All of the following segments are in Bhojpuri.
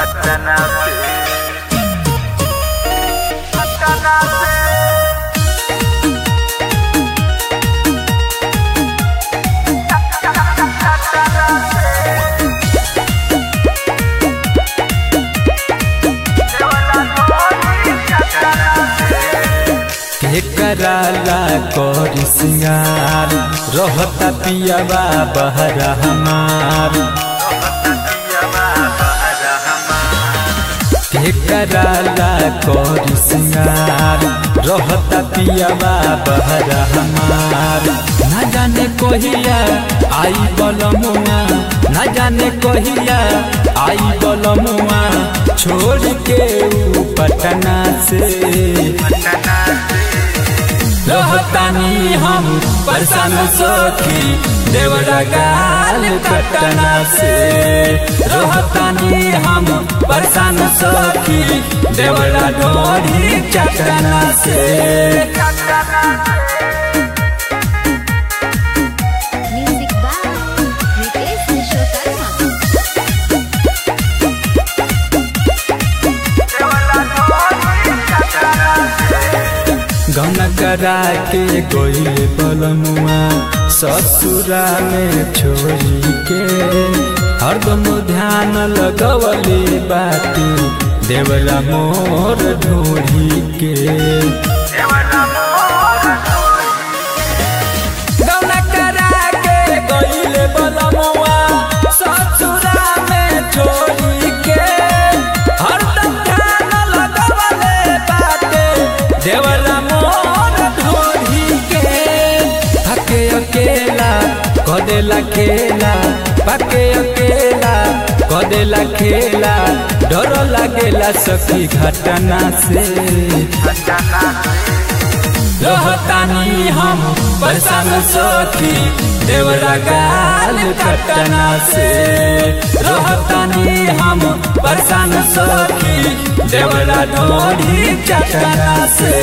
पटना से पटना से के कराला कर सिंगार रहता पियावा बहरा हमार के कराला कर सिंगार रहता पियावा बहरा हमार ना जाने कहिया आई बलमुआ ना जाने कहिया आई बलमुआ छोड़ के ऊ पटना से रहतानी हम परसन सोखी देवरा गाल कटना से रहतानी हम परसन सोखी देवरा डोरी चटना से Music by Ritesh Vishwakarma. गन करा के गोइल बलमुआ ससुरा में छोड़ी के हरदम ध्यान लगवले बाती देवरा मोर ढोड़ी के गन करा के गोइल बलमुआ ससुरा में छोड़ी के हरदम ध्यान लगवले बाती देवरा मोर ढोड़ी के हके अकेला कदेला खेला पके अकेला कदेला खेला डर लागेला सखी घटना से रहतानी हम परेशान सखी देवरा गाल कटना से रहतानी हम परेशान सखी देवरा ढोरी चटना से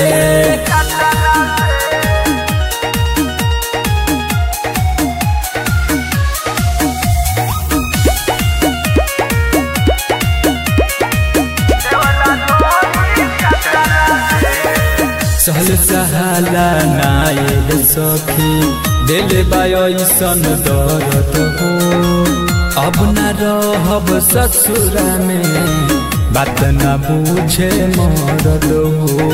सहल सहाला नायल सखी दिल बायसन दर्द हो अब न रहब ससुरा में बात न पूछे मरद हो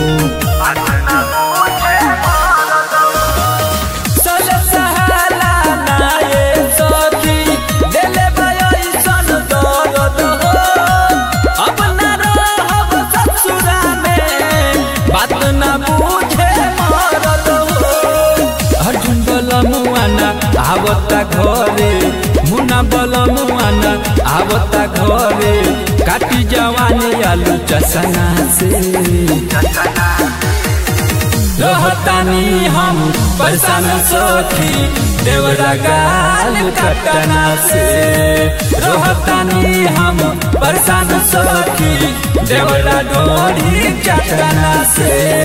सहल सहाला नायल सखी दिल बायसन दर्द हो अब न रहब ससुरा में बात न पूछे मरद हो अर्जुन बलमुआना आवता घरे मुना बलमुआना आवता घरे काटी जवानी आलू चसना से रहतानी हम परेशान सखी देवरा गाल कटना से रहतानी हम परेशान सखी देवरा डोरी चटना से